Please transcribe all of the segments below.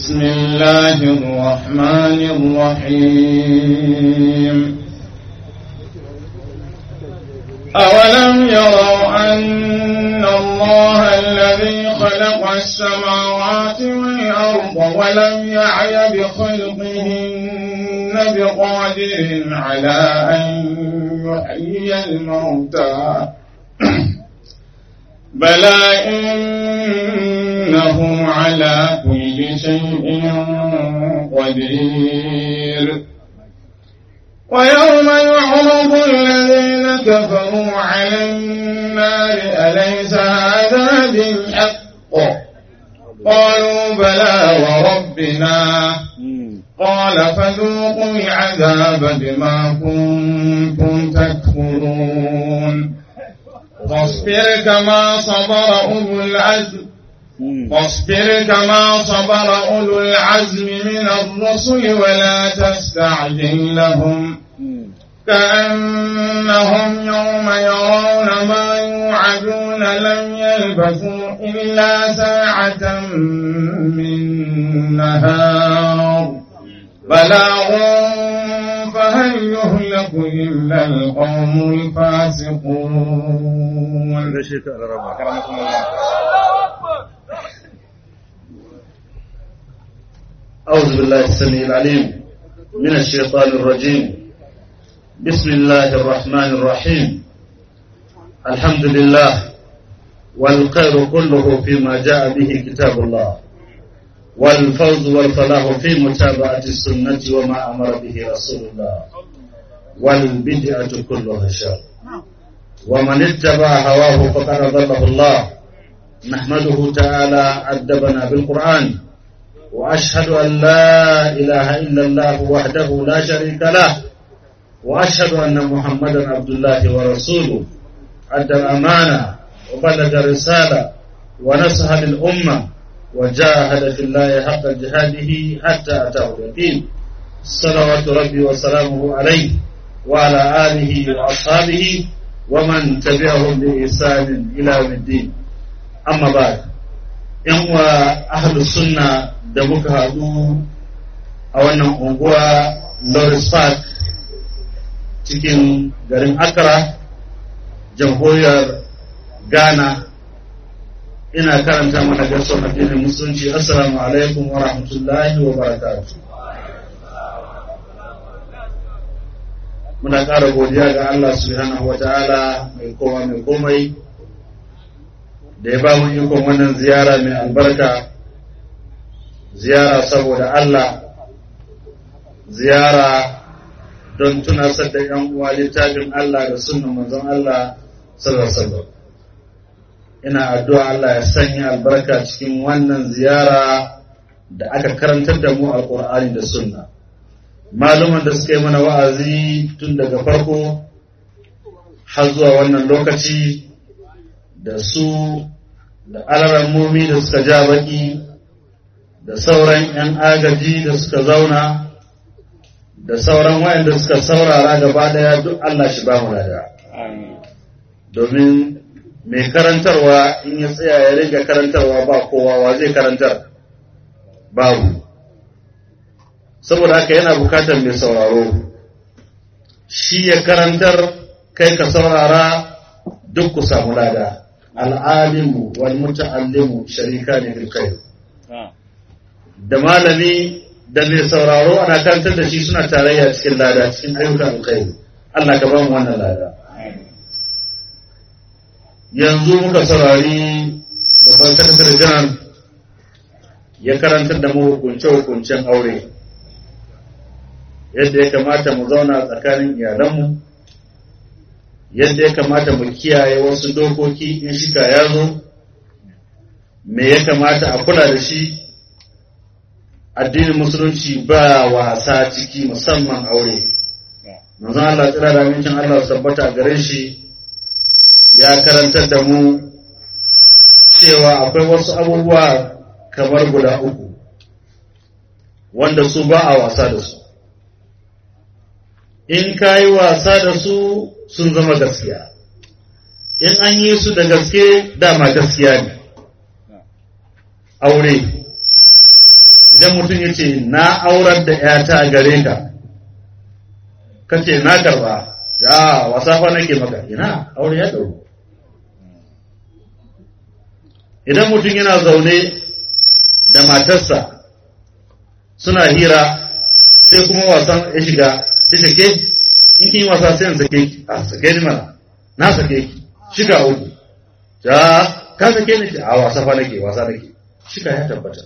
بسم الله الرحمن الرحيم أولم يروا أن الله الذي خلق السماوات والأرض ولم يعي بخلقهن بقادر على أن يحيي الموتى بلى إنه على كل شيء قدير ويوم يعرض الذين كفروا على النار أليس هذا بالحق قالوا بلى وربنا قال فذوقوا العذاب بما كنتم تكفرون واصبر كما صبر أولو العزم واصبر كما صبر أولو العزم من الرسل ولا تستعجل لهم كأنهم يوم يرون ما يوعدون لم يلبثوا إلا ساعة من نهار بلاغ فهل يهلك إلا القوم الفاسقون أعوذ بالله السميع العليم من الشيطان الرجيم بسم الله الرحمن الرحيم الحمد لله والخير كله فيما جاء به كتاب الله والفوز والفلاح في متابعة السنة وما أمر به رسول الله والبدعة كلها شر ومن اتبع هواه فقد ضله الله نحمده تعالى أدبنا بالقرآن وأشهد أن لا إله إلا الله وحده لا شريك له وأشهد أن محمدا عبد الله ورسوله أدى الأمانة وبلغ الرسالة ونصح للأمة وجاهد في الله حق جهاده حتى أتاه اليقين صلوات ربي وسلامه عليه وعلى آله وأصحابه ومن تبعهم بإحسان إلى يوم الدين أما بعد ‘yan uwa ahalus sunna da muka haɗu a wannan unguwa Loris Park cikin garin Accra, jamhuriyar Ghana, ina karanta mana gaisuwar addinin musulunci assalamu alaikum wa rahmatullahi wa barakatuh. Muna ƙara godiya ga Allah subhanahu wa ta'ala mai kowa mai komai. da ya ba mu ikon wannan ziyara mai albarka ziyara saboda Allah ziyara don tunasar da ‘yan uwa littafin Allah da sunan manzon Allah sallallahu ina addu'a Allah ya sanya albarka cikin wannan ziyara da aka karantar da mu alƙur'ani da sunna maluman da suka yi mana wa'azi tun daga farko har zuwa wannan lokaci da su da alarammomi da suka ja baki da sauran 'yan agaji da suka zauna da sauran wayanda suka saurara gaba daya duk Allah shi ba mu lada domin mai karantarwa in ya tsaya ya riga karantarwa ba kowa wa zai karantar babu saboda haka yana bukatar mai sauraro shi ya karantar kai ka saurara duk ku samu lada al'alimu wal muta'allimu sharika ne fil khair da malami da mai sauraro ana kantar da shi suna tarayya cikin lada cikin ayyukan alkhairi Allah ka ba mu wannan lada yanzu muka saurari babban sakatare janar ya karantar da mu hukunce hukuncen aure yadda ya kamata mu zauna tsakanin iyalanmu yadda ya kamata mu kiyaye wasu dokoki in shika ya zo me ya kamata a kula da shi addinin musulunci ba wasa ciki musamman aure manzon Allah tsira da amincin Allah su tabbata a gare shi ya karantar da mu cewa akwai wasu abubuwa kamar guda uku wanda su ba a wasa da su in ka yi wasa da su sun zama gaskiya in an yi su da gaske dama gaskiya ne aure idan idan mutum ya ce na aurar da ‘yata gare ka ka ce na karba ya wasa fa nake maka ina aure ya ɗauru idan mutum yana zaune da matarsa suna hira sai kuma wasan ya shiga sai take in kin yi wasa sai in sake ki a sake ni mana na sake ki shiga uku ja ka sake ni a wasa fa nake wasa nake shiga ya tabbata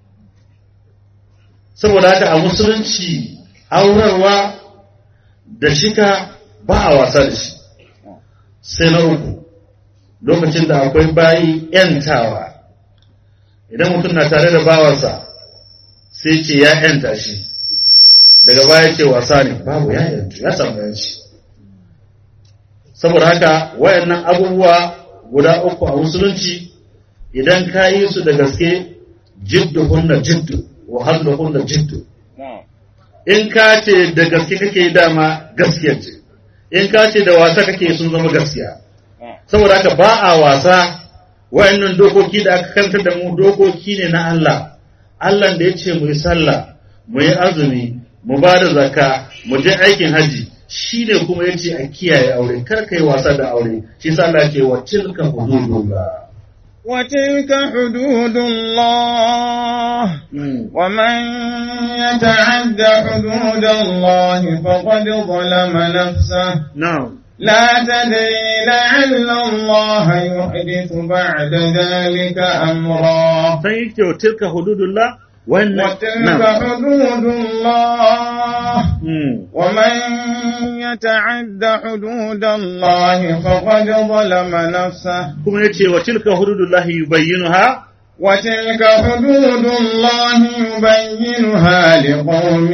saboda haka a musulunci aurarwa da shika ba a wasa da shi sai na uku lokacin da akwai bayi ‘yantawa idan mutum na tare da bawansa sai ce ya ‘yanta shi daga baya ce wasa ne babu ya yantu ya samu yanci saboda haka wayannan abubuwa guda uku a musulunci idan ka yi su da gaske jiddu hunna jiddu wa hannu hunna jiddu in ka ce da gaske kake dama gaskiyar ce in ka ce da wasa kake sun zama gaskiya saboda haka ba a wasa wayannan dokoki da aka kanta da mu dokoki ne na Allah Allah da ya ce mu yi sallah mu yi azumi mu ba da zakka mu je aikin haji shi ne kuma ya ce a kiyaye aure kar ka yi wasa da aure shi sa Allah ke wa tilka hududullah وتلك حدود الله ومن يتعد حدود الله فقد ظلم نفسه na'am لا تدري لعل الله يحدث بعد ذلك أمرا sai yake wa tilka hududullah wannan وتلك حدود الله Mm. ومن يتعد حدود الله فقد ظلم نفسه kuma yace wa tilka hududullah yubayyinuha وتلك حدود الله يبينها لقوم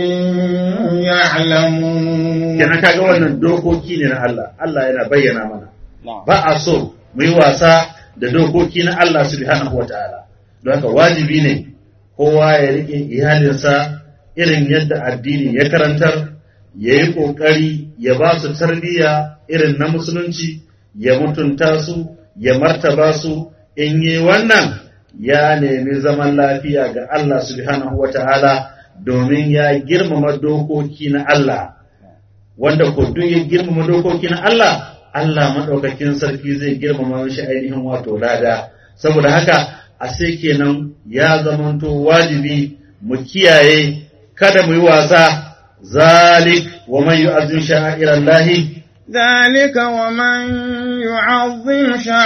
يعلمون kenan kaga wannan dokoki ne na Allah Allah yana bayyana mana ba a so mu yi wasa da dokoki na Allah subhanahu wataala don haka wajibi ne kowa ya rike iyalinsa irin yadda addini ya karantar ya yi ƙoƙari ya ba su tarbiyya irin na musulunci ya mutunta su ya martaba su in yi wannan ya nemi zaman lafiya ga Allah subhanahu wataala domin ya girmama dokoki na Allah wanda ko duk ya girmama dokoki na Allah Allah madaukakin sarki zai girmama shi ainihin wato lada saboda haka a sai kenan ya zamanto wajibi mu kiyaye kada mu yi wasa zalik wa man yu'azzim sha'irallahi ذلك ومن يعظم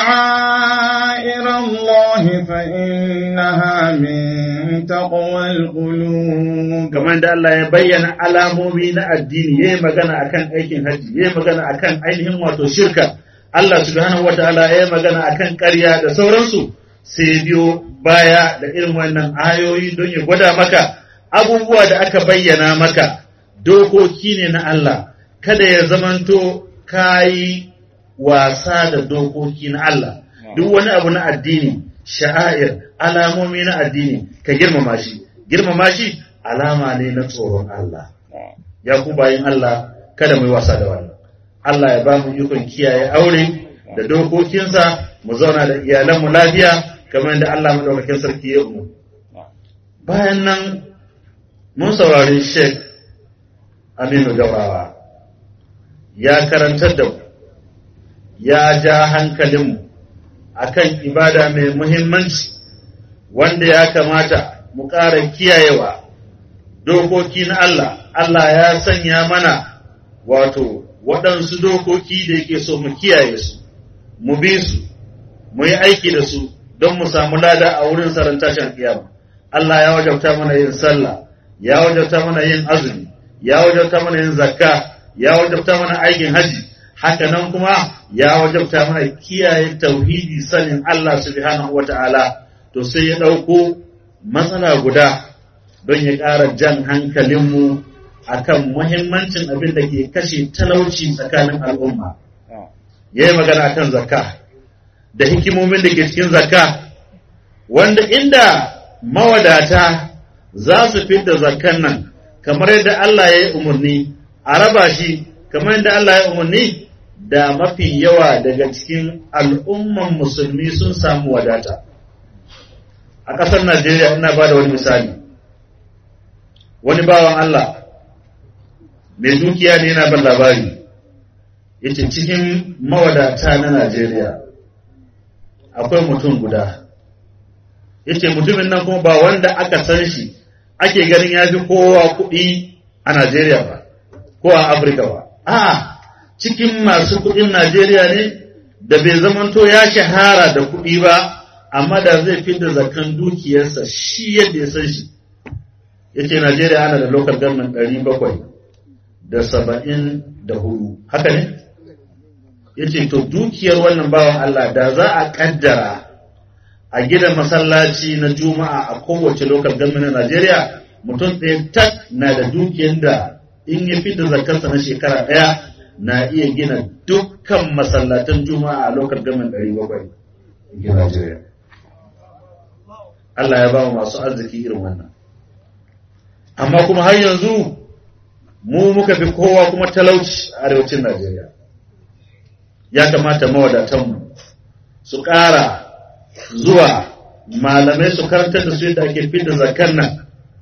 شعائر الله فإنها من تقوى القلوب kamar da Allah ya bayyana alamomi na addini yayi magana akan aikin haji yayi magana akan ainihin wato shirka Allah subhanahu wataala yayi magana akan ƙarya da sauransu sai biyo baya da irin wannan ayoyi don ya gwada maka abubuwa da aka bayyana maka dokoki ne na Allah kada ya zamanto kayi wasa da dokoki na Allah duk wani abu na addini sha'air alamomi na addini ka girmama shi girmama shi alama ne na tsoron Allah ya ku bayin Allah kada mu yi wasa da wannan Allah ya ba mu ikon kiyaye aure da dokokinsa mu zauna da iyalanmu lafiya kamar yadda Allah madaukakin sarki ya umu bayan nan mun saurari Sheikh Aminu Gabawa ya karantar da mu ya ja hankalinmu akan ibada mai muhimmanci wanda ya kamata mu ƙara kiyayewa dokoki na Allah Allah ya sanya mana wato waɗansu dokoki da yake so mu kiyaye su mu bi su mu yi aiki da su don mu samu lada a wurin saran tashin kiyama Allah ya wajabta mana yin sallah ya wajabta mana yin azumi ya wajabta mana yin zakka ya wajabta mana aikin haji haka nan kuma ya wajabta mana kiyaye tauhidi sanin Allah subhanahu wata'ala to sai ya ɗauko matsala guda don ya ƙara jan hankalinmu akan muhimmancin abin da ke kashe talauci tsakanin al'umma ya yi magana akan zakka da hikimomin da ke cikin zakka wanda inda mawadata za su fidda zakkan nan kamar yadda Allah ya yi umarni a raba shi kamar yadda Allah ya umarni da mafi yawa daga cikin al'umman musulmi sun samu wadata a ƙasar Najeriya ina ba da wani misali wani bawan Allah mai dukiya ne yana ban labari yace cikin mawadata na Najeriya akwai mutum guda yace mutumin nan kuma ba wanda aka san shi ake ganin ya fi kowa kuɗi a Najeriya ba ko a Afirka ba a'a cikin masu kuɗin Najeriya ne da bai zamanto ya shahara da kuɗi ba amma da zai fi da zakan dukiyarsa shi yadda ya san shi yace Najeriya ana da local government ɗari bakwai da saba'in da hudu haka ne yace to dukiyar wannan bawan Allah da za a kaddara a gidan masallaci na juma'a a kowace local government na Najeriya mutum ɗaya tak na da dukiyar da in ya fi da zakarsa na shekara ɗaya na iya gina dukkan masallatan juma'a a local government ɗari bakwai Najeriya. Allah ya ba mu masu arziki irin wannan. Amma kuma har yanzu mu muka fi kowa kuma talauci a arewacin Najeriya. Ya kamata mawadatanmu su ƙara zuwa malamai su karantar da su yadda ake fidda zakkan nan.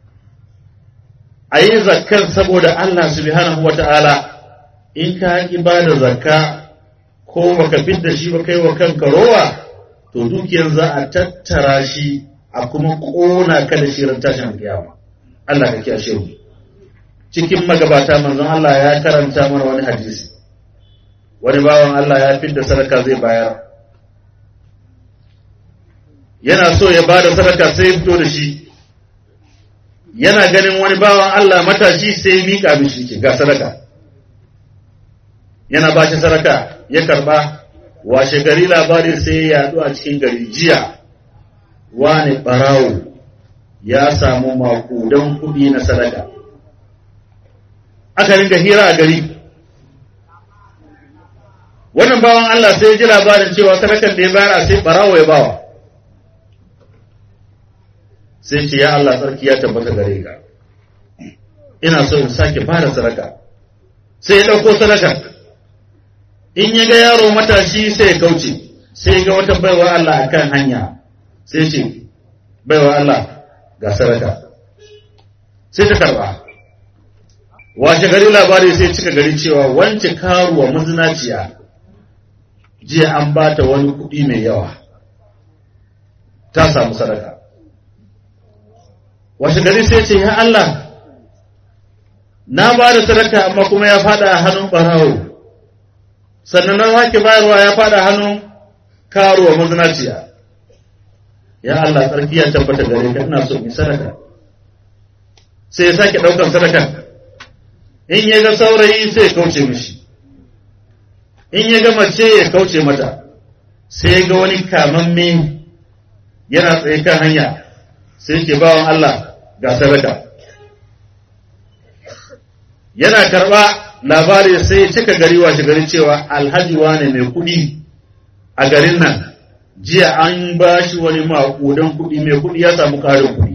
A yi zakkan saboda Allah subhanahu wa ta'ala in ka haƙi ba da zakka ko baka fidda shi ba kai wa kanka rowa to dukiyar za a tattara shi a kuma ƙona ka da shirin tashin kiyama Allah ka kiyashe mu cikin magabata manzon Allah ya karanta mana wani hadisi wani bawan Allah ya fidda sadaka zai bayar yana so ya bada sadaka sai ya fito da shi yana ganin wani bawan Allah matashi sai ya mika mishi ke ga sadaka yana ba shi sadaka ya karba washe gari labarin sai ya yadu a cikin gari jiya wani barawo ya samu makudan kudi na sadaka aka ringa hira a gari wannan bawan Allah sai ya ji labarin cewa sadakan da ya bayar sai barawo ya bawa sai ce ya Allah tsarki ya tabbata gare ka ina so in sake fara sadaka sai ya ɗauko sadaka in ya ga yaro matashi sai ya kauce sai ya ga wata baiwa Allah a kan hanya sai ce baiwa Allah ga sadaka sai ta karba washe gari labari sai cika gari cewa wance karuwa mazinaciya jiya an ba ta wani kuɗi mai yawa ta samu sadaka washe gari sai ce ya Allah na ba da sadaka amma kuma ya fada a hannun ɓarawo sannan na sake bayarwa ya fada hannun karuwa mazinaciya ya Allah tsarki ya tabbata gare ka ina so in sadaka sai ya sake ɗaukan sadaka in ya ga saurayi sai ya kauce mishi in ya ga mace ya kauce mata sai ya ga wani kamamme yana tsaye kan hanya sai ke bawan Allah ga sadaka yana karɓa labari sai cika gari washe gari cewa alhaji wane mai kuɗi a garin nan jiya an ba shi wani maƙudan kuɗi mai kuɗi ya samu ƙarin kuɗi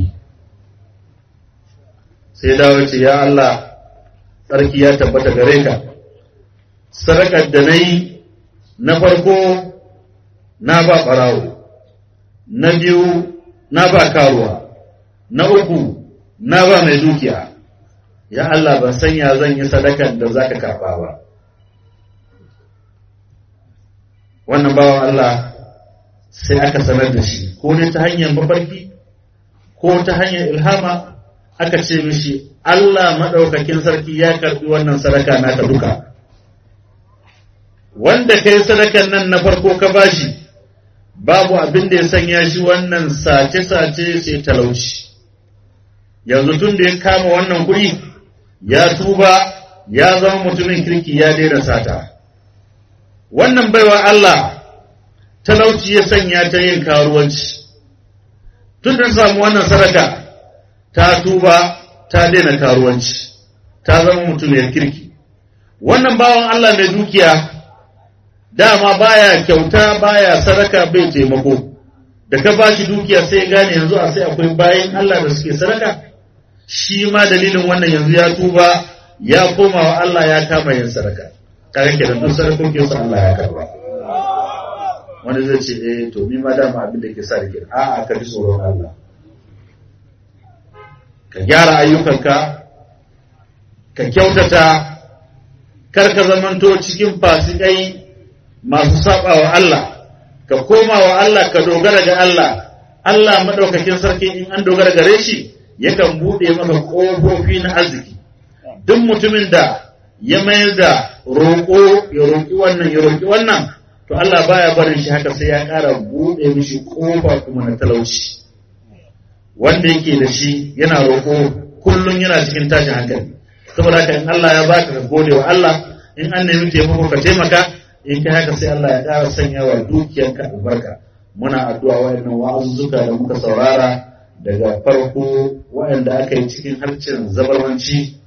sai dawo ce ya Allah tsarki ya tabbata gare ka sadakar da na yi na farko na ba ɓarawo na biyu na ba karuwa na uku na ba mai dukiya ya Allah ban sanya zan yi sadakar da za ka karɓa ba wannan bawan Allah sai aka sanar da shi ko ne ta hanyar mafarki ko ta hanyar ilhama aka ce mishi Allah maɗaukakin sarki ya karɓi wannan sadaka naka duka wanda kai sadakan nan na farko ka bashi babu abin da ya sanya shi wannan sace-sace sai talauci yanzu tun da ya kama wannan kuɗi ya tuba ya zama mutumin kirki ya daina sata wannan baiwa Allah talauci ya sanya ta yin karuwanci tun da samu wannan sadaka ta tuba ta daina karuwanci ta zama mutumin kirki wannan bawan Allah mai dukiya dama baya kyauta baya sadaka bai taimako da ka bashi dukiya sai gane yanzu a sai akwai bayan Allah da suke sadaka shi ma dalilin wannan yanzu ya tuba ya koma wa Allah ya kama yin sadaka kaga kenan duk sadakokin sa Allah ya karba wani zai ce eh to ni ma dama abin da ke sa da ke a'a ka ji tsoron Allah ka gyara ayyukanka ka kyautata kar ka zamanto cikin fasikai masu saba wa Allah ka koma wa Allah ka dogara ga Allah Allah madaukakin sarki in an dogara gare shi yakan bude maka kofofi na arziki duk mutumin da ya mayar da roƙo ya roƙi wannan ya roƙi wannan to Allah baya barin shi haka sai ya ƙara bude mishi kofa kuma na talauci wanda yake da shi yana roƙo kullum yana cikin tashin hankali saboda haka in Allah ya baka ka gode wa Allah in an nemi taimako ka taimaka in kai haka sai Allah ya ƙara sanya wa dukiyarka albarka muna addu'a wayannan wa'azuzzuka da muka saurara daga farko wayanda aka yi cikin harshen zabarmanci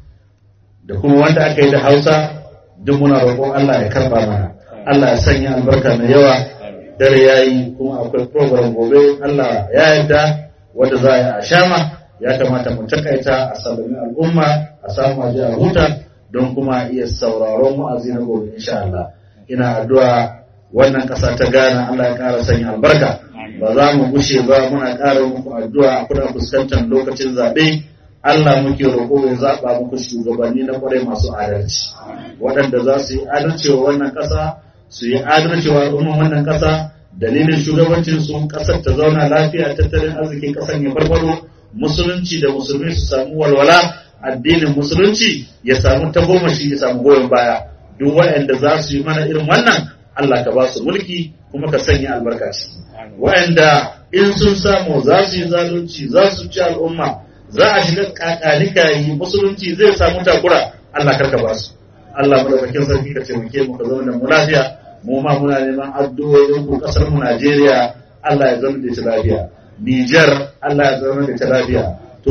da kuma wanda aka yi da Hausa duk muna roƙon Allah ya karba mana Allah ya sanya albarka mai yawa dare yayi kuma akwai program gobe Allah ya yarda wanda za a yi a shama ya kamata mu takaita a sabbin al'umma a samu aje a huta don kuma iya sauraron wa'azi na gobe insha Allah ina addu'a wannan ƙasa ta Ghana Allah ya ƙara sanya albarka ba za mu gushe ba muna ƙara muku addu'a kuna fuskantar lokacin zaɓe Allah muke roƙo ya zaɓa muku shugabanni na ƙwarai masu adalci waɗanda za su yi adalci wa wannan ƙasa su yi adalci wa al'umman wannan ƙasa dalilin shugabancin su ƙasar ta zauna lafiya tattalin arzikin ƙasar ya farfado musulunci da musulmi su samu walwala addinin musulunci ya samu tagomashi ya samu goyon baya duk waɗanda za su yi mana irin wannan Allah ka ba su mulki kuma ka sanya albarka ciki waɗanda in sun samu za su yi zalunci za su ci al'umma za a shiga kakanika yi musulunci zai samu takura Allah karka ba su Allah madaukakin sarki ka taimake mu ka zama da mu lafiya mu ma muna neman addu'o'in ku kasar mu Najeriya Allah ya zama da ita lafiya Niger Allah ya zama da ita lafiya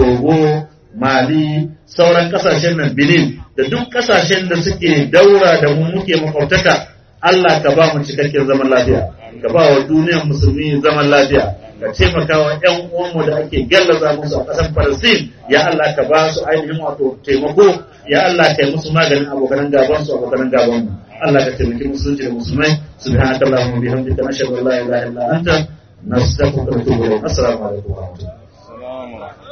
Togo Mali sauran kasashen nan Benin da duk kasashen da suke daura da mu muke makwabtaka Allah ka ba mu cikakken zaman lafiya ka ba wa duniyar musulmi zaman lafiya ka taimaka wa ƴan uwanmu da ake gallaza musu a ƙasar Palestine ya Allah ka ba su ainihin wato taimako ya Allah ka yi musu maganin abokan gaban su abokan gaban mu Allah ka taimaki musulunci da musulmai subhanaka allahumma bihamdika nashhadu an la ilaha illa anta nastaghfiruka wa natubu ilayk assalamu alaikum wa rahmatullahi